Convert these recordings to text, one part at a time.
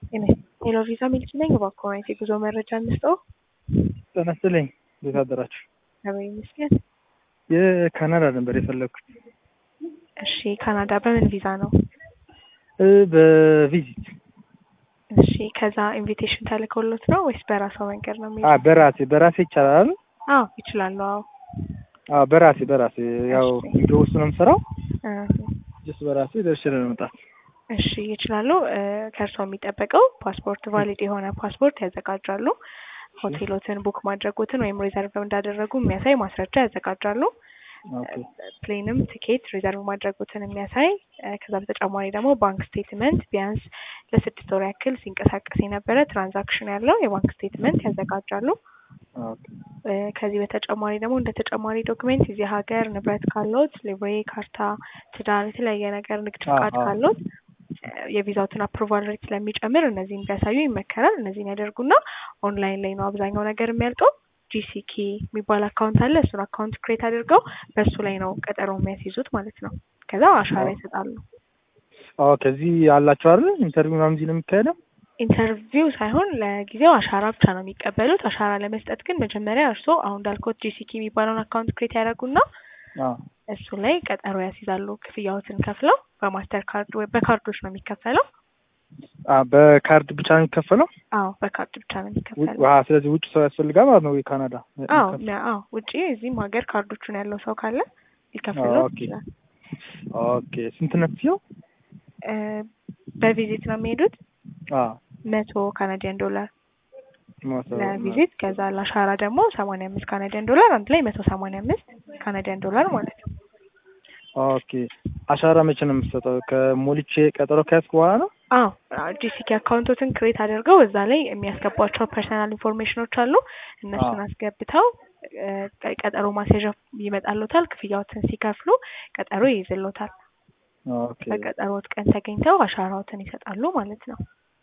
ሄሎ ቪዛ ሚልክ ነኝ። እባክዎ አይነት የጉዞ መረጃ እንስጠው። ጤና ይስጥልኝ። እንዴት አደራችሁ? እግዚአብሔር ይመስገን። የካናዳ ነበር የፈለግኩት። እሺ ካናዳ በምን ቪዛ ነው? እ በቪዚት እሺ ከዛ ኢንቪቴሽን ተልከውሎት ነው ወይስ በራሷ መንገድ ነው አ የሚሄደው? በራሴ በራሴ ይቻላል። አዎ ይችላሉ። አዎ አ በራሴ በራሴ ያው እሺ። ቪዲዮ ውስጥ ነው የምሰራው። እ ጀስት በራሴ ደርሼ ለመምጣት እሺ ይችላሉ። እ ከእርስዎ የሚጠበቀው ፓስፖርት ቫሊድ የሆነ ፓስፖርት ያዘጋጃሉ። ሆቴሎትን ቡክ ማድረጉትን ወይም ሪዘርቭ እንዳደረጉ የሚያሳይ ማስረጃ ያዘጋጃሉ። ኦኬ ፕሌንም ቲኬት ሪዘርቭ ማድረጉትን የሚያሳይ እ ከዛ በተጨማሪ ደግሞ ባንክ ስቴትመንት ቢያንስ ለስድስት ወር ያክል ሲንቀሳቀስ የነበረ ትራንዛክሽን ያለው የባንክ ስቴትመንት ያዘጋጃሉ። ኦኬ እ ከዚህ በተጨማሪ ደግሞ እንደ ተጨማሪ ዶክሜንት እዚህ ሀገር ንብረት ካሎት ሊብሬ፣ ካርታ፣ ትዳር፣ የተለያየ ነገር ንግድ አዎ፣ ፍቃድ አዎ። ካሎት ካሎት የቪዛውትን አፕሩቫል ሬት ስለሚጨምር እነዚህን ቢያሳዩ ይመከራል። እነዚህን ያደርጉና ኦንላይን ላይ ነው አብዛኛው ነገር የሚያልቀው። ጂሲኪ የሚባል አካውንት አለ። እሱን አካውንት ክሬት አድርገው በእሱ ላይ ነው ቀጠሮ የሚያስይዙት ማለት ነው። ከዛ አሻራ ይሰጣሉ። ኦ ከዚህ አላችሁ አይደል? ኢንተርቪው ምናምን እዚህ ነው የሚካሄደው? ኢንተርቪው ሳይሆን ለጊዜው አሻራ ብቻ ነው የሚቀበሉት። አሻራ ለመስጠት ግን መጀመሪያ እርስዎ አሁን እንዳልኩት ጂሲኪ የሚባለውን አካውንት ክሬት ያደርጉና አዎ እሱ ላይ ቀጠሮ ያስይዛሉ። ክፍያዎትን ከፍለው በማስተር ካርድ ወይ በካርዶች ነው የሚከፈለው። አ በካርድ ብቻ ነው የሚከፈለው? አዎ በካርድ ብቻ ነው ውጭ የሚከፈለው። ዋ ስለዚህ ውጭ ሰው ያስፈልጋል ማለት ነው የካናዳ አዎ ያ- አዎ ውጪ እዚህም ሀገር ካርዶቹን ያለው ሰው ካለ ሊከፍለው ኦኬ። ይችላል። ኦኬ ስንት ነው ክፍያው? እ በቪዚት ነው የሚሄዱት አዎ መቶ ካናዲያን ዶላር ሞቶ ለቪዚት ከዛ ለአሻራ ደግሞ ሰማንያ አምስት ካናዲያን ዶላር አንድ ላይ መቶ ሰማንያ አምስት ካናዲያን ዶላር ማለት ነው። ኦኬ አሻራ መቼ ነው የምትሰጠው? ከሞልቼ ቀጠሮ ከያዝኩ በኋላ ነው? አዎ ጂሲኪ አካውንቶትን ክሬት አድርገው እዛ ላይ የሚያስገቧቸው ፐርሰናል ኢንፎርሜሽኖች አሉ። እነሱን አዎ። አስገብተው እ ቀ- ቀጠሮ ማስያዣ ይመጣሉታል። ክፍያዎትን ሲከፍሉ ቀጠሮ ይይዝሎታል። ኦኬ በቀጠሮት ቀን ተገኝተው አሻራዎትን ይሰጣሉ ማለት ነው።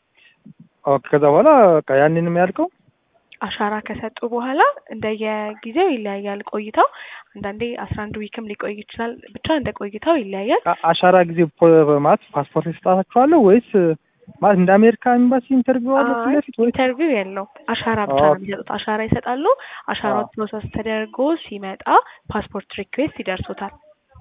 ኦኬ ከዛ በኋላ በቃ ያንን ነው የሚያልቀው? አሻራ ከሰጡ በኋላ እንደየጊዜው ይለያያል ቆይታው። አንዳንዴ አስራ አንድ ዊክም ሊቆይ ይችላል። ብቻ እንደ ቆይታው ይለያያል። አ- አሻራ ጊዜ ፖ- ማለት ፓስፖርት ይሰጣችኋለሁ ወይስ ማለት እንደ አሜሪካ ኤምባሲ ኢንተርቪው አለ ፊት አይ ለፊት ወይስ? ኢንተርቪው የለው አሻራ ብቻ ነው ኦኬ። የሚሰጡት። አሻራ ይሰጣሉ። አሻራው ፕሮሰስ ተደርጎ ሲመጣ ፓስፖርት ሪኩዌስት ይደርሱታል።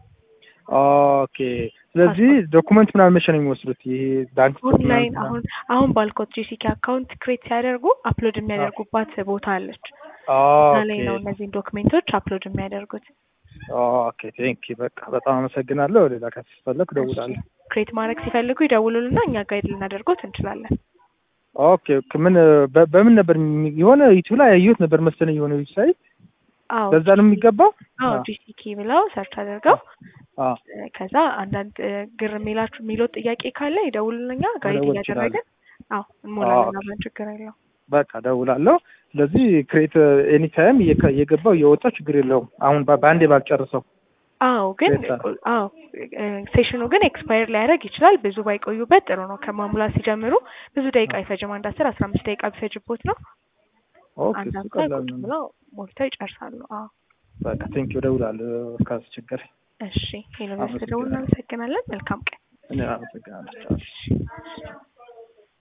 ኦኬ ስለዚህ ዶኩመንት ምናምን መቼ ነው የሚወስዱት? ይሄ ባንክ ኦንላይን ስቴትመንት አሁን አሁን ባልኮት ጂሲኪ አካውንት ክሬት ሲያደርጉ አፕሎድ የሚያደርጉባት ቦታ አለች። እዛ ላይ ኦኬ ነው እነዚህን ዶክሜንቶች አፕሎድ የሚያደርጉት። ኦኬ ቴንክ በቃ በጣም አመሰግናለሁ። ሌላ ካስፈለግ እደውላለሁ። ክሬት ማድረግ ሲፈልጉ ይደውሉልና እኛ ጋይድ ልናደርጎት እንችላለን። ኦኬ ኦኬ። ምን በ- በምን ነበር የሚ- የሆነ ዩቲዩብ ላይ ያየሁት ነበር መሰለኝ የሆነ ዌብሳይት አዎ በዛ ነው የሚገባው? አዎ አዎ። ጂሲኪ ብለው ሰርች አድርገው አዎ እ ከዛ አንዳንድ እ ግር የሚላችሁ የሚሉት ጥያቄ ካለ ይደውሉልኛ ጋይድ መደወል እያደረግን አዎ አዎ። እንሞላለን አብረን ችግር የለው። በቃ እደውላለሁ። ስለዚህ ክሬት ኤኒ ታይም እየገባው እየወጣ ችግር የለውም። አሁን በ- በአንዴ ባልጨርሰው አዎ ግን ቤታ። አዎ እ ሴሽኑ ግን ኤክስፓየር ሊያደርግ ይችላል። ብዙ ባይቆዩበት ጥሩ ነው። ከማሙላት ሲጀምሩ ብዙ ደቂቃ አይፈጅም። አንድ አስር አስራ አምስት ደቂቃ ቢፈጅቦት ነው። ኦኬ አንድ እሱ አምሳ ቀላል ቁጭ ነው። ብለው ሞልተው ይጨርሳሉ። አዎ በቃ ቴንኪው እደውላለሁ ካስቸገረ። እሺ ዩኒቨርስቲ አመሰግናለሁ። ደውል እናመሰግናለን። መልካም ቀን። እኔ አመሰግናለሁ። ቻው። እሺ